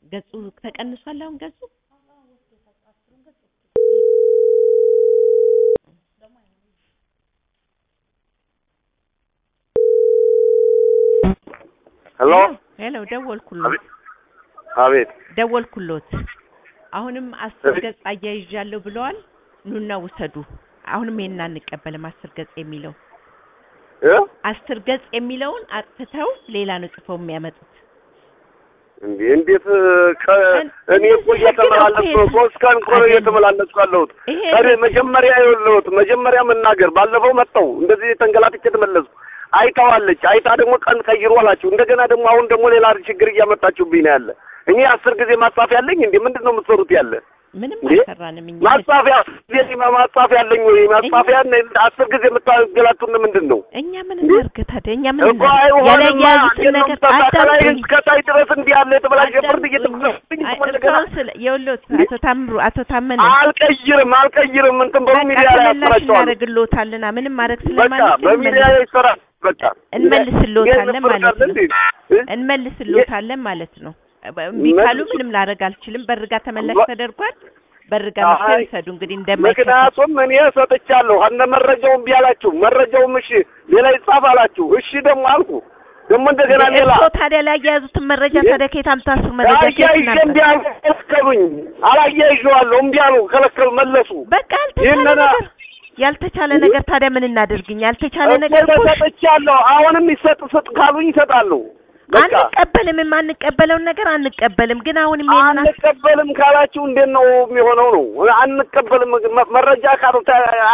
ገጹ ተቀንሷል አሁን ገጹ ሄሎ ሄሎ ደወልኩሎት አቤት አቤት ደወልኩሎት አሁንም አስር ገጽ አያይዣለሁ ብለዋል ኑና ውሰዱ አሁንም ይሄን አንቀበልም አስር ገጽ የሚለው እ አስር ገጽ የሚለውን አጥፍተው ሌላ ነው ጽፈው የሚያመጡት እንዴ እንዴት ከ- እኔ እኮ እየተመላለስኩ ነው። ሶስት ቀን እኮ ነው እየተመላለስኩ ያለሁት። ይሄ እኔ መጀመሪያ የለሁት መጀመሪያ መናገር ባለፈው መጣው እንደዚህ ተንገላትቼ ተመለስኩ። አይታዋለች አይታ ደግሞ ቀን ቀይሩ አላችሁ። እንደገና ደግሞ አሁን ደግሞ ሌላ ችግር እያመጣችሁብኝ ነው ያለ። እኔ አስር ጊዜ ማጻፍ ያለኝ እንዴ ምንድን ነው የምትሰሩት ያለ ምንም እንዴ? አልሰራንም እኛ ማጻፊያ ጊዜ ማጻፊያ ያለኝ ወይ ማጻፊያ አስር ጊዜ የምታገላቱን ምንድን ነው? እኛ ምን እናድርግ ታዲያ እኛ ምን እኮ እናድርግ አይሆንማ። ያለያዙትን ነገር ከላይ አዳምጡኝ እስከታይ ድረስ እንዲህ ያለ የተበላሸ ፍርድ አዳምጡኝ። እየተመለስኩኝ አይ፣ እንደገና እርስዎን ስለ የወሎት አቶ ታምሩ አቶ ታመነ አልቀይርም አልቀይርም እንትን በሉ በቃ ሚዲያ ላይ ተመላሽ ያሰራጨዋለሁ። እናደርግልዎታልና ምንም ማድረግ በቃ ስለማንችል በሚዲያ ላይ ይሰራል። በቃ እንመልስልዎታለን ይሄን ማለት ነው። እንዴ? እ? እንመልስልዎታለን ማለት ነው። እምቢ ካሉ ምንም ላደርግ አልችልም። በርጋ ተመላሽ በ- ተደርጓል። በርጋ አይ፣ መጥተው ይሰዱ እንግዲህ እንደማይከፈል ምክንያቱም እኔ ሰጥቻለሁ አነ መረጃው እምቢ አላችሁ። መረጃውም እሺ ሌላ ይጻፍ አላችሁ። እሺ ደግሞ አልኩ ደግሞ እንደገና ሌላ እርስዎ ታዲያ ላይ ያያዙትን መረጃ ታዲያ ከየት አምጥታችሁ መረጃ ከየት አያይዤ እምቢ እናምጣ? አሉ ከለከሉኝ። አላያይዤዋለሁ እምቢ አሉ ከለከሉ መለሱ። በቃ ያልተቻለ ይህንን ነገር ያልተቻለ ነገር ታዲያ ምን እናደርግኝ? ያልተቻለ ነገር እኮ እኮ ሰጥቻለሁ። አሁንም ይሰጥ ስጥ ካሉኝ ይሰጣሉ። በቃ አንቀበልም። የማንቀበለውን ነገር አንቀበልም። ግን አሁንም ይሄንን አስ- አንቀበልም ካላችሁ እንዴት ነው የሚሆነው? ነው አንቀበልም መ- መረጃ ካሉት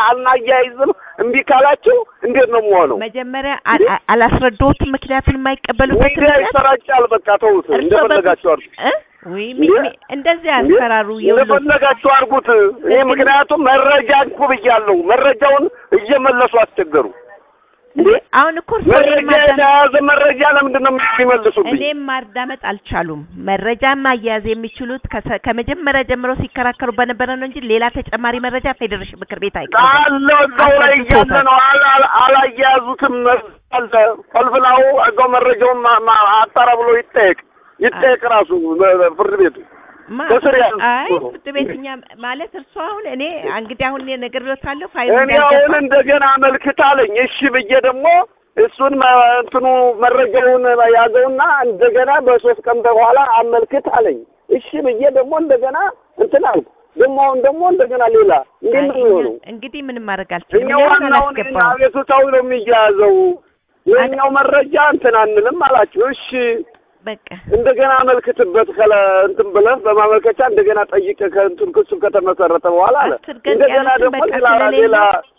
አናያይዝም እምቢ ካላችሁ እንዴት ነው የሚሆነው? መጀመሪያ አ- አ- አላስረዳሁትም ምክንያቱም የማይቀበሉበት ሚዲያ ምክንያት ይሰራጫል። በቃ ተውት፣ እርስዎ እንደፈለጋችሁ አድርጉ። እ? ወይ ሚ- ሚ- እንደዚህ ያስፈራሩ የውሎ እንደፈለጋችሁ አድርጉት። እኔ ግን- ምክንያቱም መረጃ እንኩ ብያለሁ። መረጃውን እየመለሱ አስቸገሩ። እንዴ አሁን እኮ እርስዎ እኔን መረጃ ማዳመጥ የተያዘ መረጃ ለምንድን ነው የሚመልሱብኝ? እኔም ማዳመጥ አልቻሉም። መረጃ ማያያዝ የሚችሉት ከሰ- ከመጀመሪያ ጀምሮ ሲከራከሩ በነበረ ነው እንጂ ሌላ ተጨማሪ መረጃ ፌዴሬሽን ምክር ቤት አይቀርም። አለው እዛው ላይ እያለ ነው። አላ- አላ- አላያያዙትም አለ ፈልፍላው እዛው መረጃውን ማ- ማ- አጣራ ብሎ ይጠየቅ ይጠየቅ ራሱ በ- በፍርድ ቤቱ ማ- ከስር ያሉ አይ ፍርድ ቤት እኛ ማለት እርሱ አሁን እኔ እንግዲህ አሁን ነግሬዎታለሁ ፋይሉ እኔ አሁን እንደገና አመልክት አለኝ። እሺ ብዬ ደግሞ እሱን መ- እንትኑ መረጃውን ያዘውና እንደገና በሶስት ቀን በኋላ አመልክት አለኝ። እሺ ብዬ ደግሞ እንደገና እንትን አልኩ። ደግሞ አሁን ደግሞ እንደገና ሌላ እንዴት ነው የሚሆነው? እንግዲህ ምንም ማድረግ አልችልም። እኛ እኔ አሁን ዋናውን አላስገባውም። አቤቱታው ነው የሚያያዘው። የኛው መረጃ እንትን አንልም አላችሁ። እሺ በቃ እንደገና አመልክትበት ከለ እንትን ብለህ በማመልከቻ እንደገና ጠይቅ ከእንትን ክሱ ከተመሰረተ በኋላ አለ። አስር ገጽ እንደገና ያሉትን ደግሞ በቃ ሌላ ስለሌለው ሌላ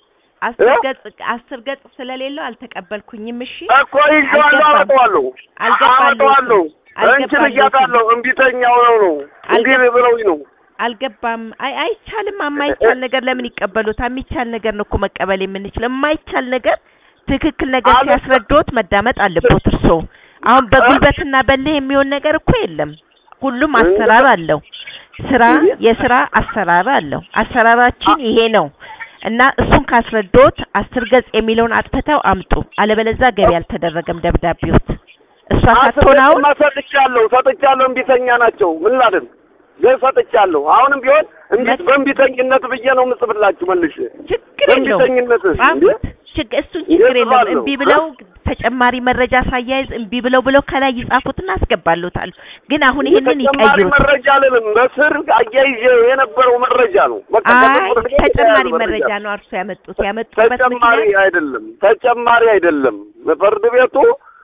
አስር እ? ገጽ አስር ገጽ ስለሌለው አልተቀበልኩኝም። እሺ እኮ ይዤዋለሁ፣ አልገባም። አመጣዋለሁ አልገባልዎትም። አመጣዋለሁ። እንችን አልገባልዎትም። እያታለሁ እምቢተኛው ነው ነው እንዲህ አልገባ- ብለውኝ ነው። አልገባም። አይ አይቻልም። የማይቻል ነገር ለምን ይቀበሉታል? የሚቻል ነገር ነው እኮ መቀበል የምንችለው። የማይቻል ነገር ትክክል ነገር አለ- ሲያስረዱት መዳመጥ አለቦት እርስዎ። አሁን በጉልበትና በልህ የሚሆን ነገር እኮ የለም። ሁሉም አሰራር አለው። ስራ የስራ አሰራር አለው። አሰራራችን ይሄ ነው እና እሱን ካስረዶት አስር ገጽ የሚለውን አጥፍተው አምጡ። አለበለዚያ ገቢ አልተደረገም ደብዳቤዎት። እሷ ሳትሆን አሁን አስር ሰጥቻለሁ ሰጥቻለሁ። እምቢተኛ ናቸው። ምን ላድርግ? ግን ሰጥቻለሁ። አሁንም ቢሆን እምቢ መ- በእምቢተኝነት ብዬ ነው የምጽፍላችሁ መልሼ ችግር የለውም። በእምቢተኝነት ጻፉት። ችግ- እሱን ችግር የለውም። ይጽፋሉ። እምቢ ብለው ተጨማሪ መረጃ ሳያይዝ እምቢ ብለው ብለው ከላይ ይጻፉትና አስገባሉታል። ግን አሁን ይሄንን ተጨማሪ ይቀይሩት። መረጃ አልልም። በስር አያይዤ የነበረው መረጃ ነው። በቃ አይ ከፍርድ ቤት ተጨማሪ የተያዘ መረጃ ነው እርሱ ያመጡት። ያመጡበት ተጨማሪ ምክንያት አይደለም። ተጨማሪ አይደለም። ፍርድ ቤቱ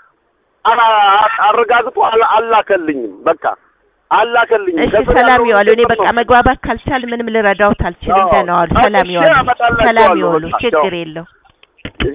አላ- አረጋግጦ አላ- አላከልኝም። በቃ አላከልኝም። እሺ ከስር ሰላም ያለውን ይዋሉ። እኔ ነገር በቃ ነው። መግባባት ካልቻል ምንም ልረዳውት አልችልም። አዎ። ደህና ዋሉ። እሺ፣ ሰላም ይዋሉ። አመጣላችኋለሁ። ሰላም ይዋሉ። በቃ፣ ችግር ቻው። የለው